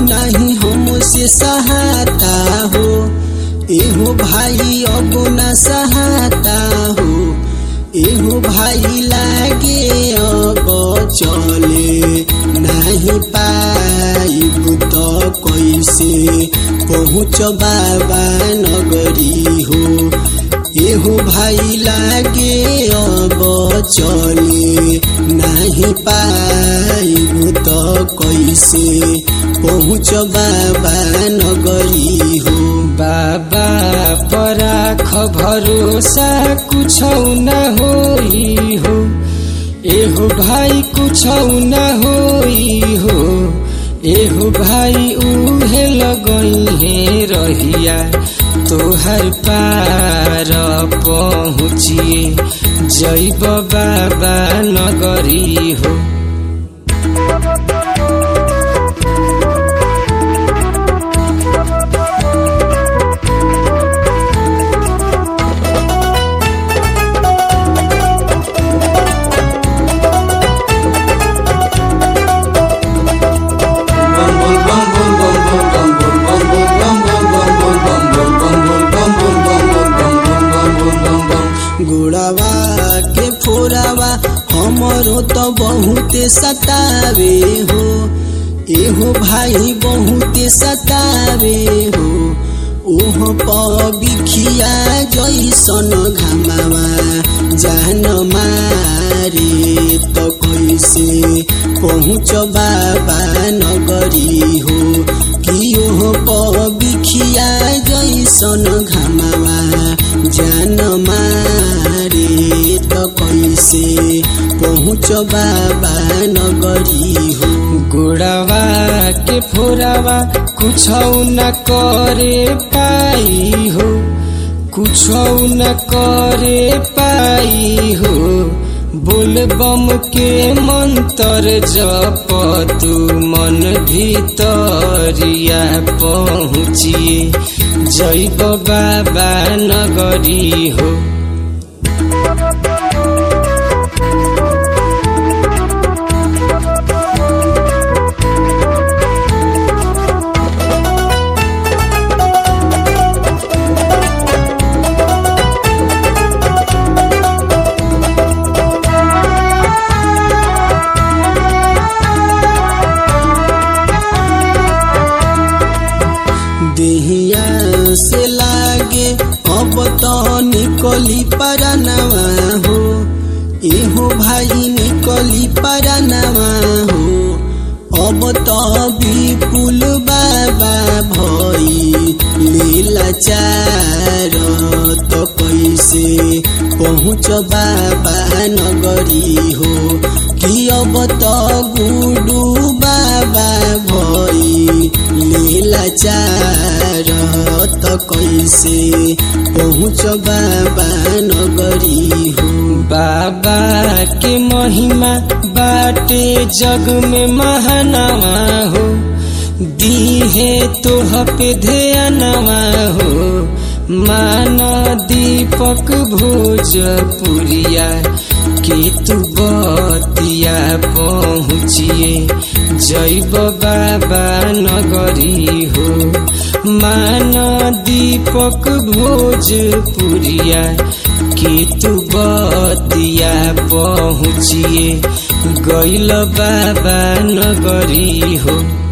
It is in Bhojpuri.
नहीं हमसे सहाता हो एहो भाई अब न सहाता हो एहो भाई लागे अब चले नहीं पाइब तो कैसे पहुँच बाबा नगरी हो एहो भाई लागे अब चले नहीं पाइब तो कैसे पहुँच बाबा नगरी हो बाबा पराख भरोसा कुछ न होई हो एहो भाई कुछ न होई हो एहो भाई उहे लगई है रहिया तोहर पार पहुँचिए जैब बाबा नगरी हो गुड़ावा के फोरावा हमरो तो बहुते सतावे हो एहो भाई बहुते सतावे हो ओह पिखिया जैसन घामावा जान मारे तो कैसे पहुँच बाबा नगरी हो कि ओह बिखिया जैसन घामावा जान मारे तो कैसे पहुँच बाबा नगरी हो गुड़ावा के फोरावा कुछ न करे पाई हो कुछ न करे पाई हो बोल बम के मंत्र जप तू मन भीतरिया पहुँचिए जैब बाबा नगरी हो देहिया से लागे अब तो निकली परनवा हो एहो भाई निकली परनवा हो अब तो विपुल बाबा भई लीला चार तो कैसे पहुँच बाबा नगरी हो कि अब तो गुडू बाबा भई लीला चार तो कैसे पहुँच बाबा नगरी हो बाबा के महिमा बाटे जग में महानवा हो दीहे तोह पे ध्यानवा हो मान दीपक भोजपुरिया के तू बतिया पहुँचिए जैब बाबा नगरी हो मान दीपक भोजपुरिया के तू बतिया पहुँचिए गैल बाबा नगरी हो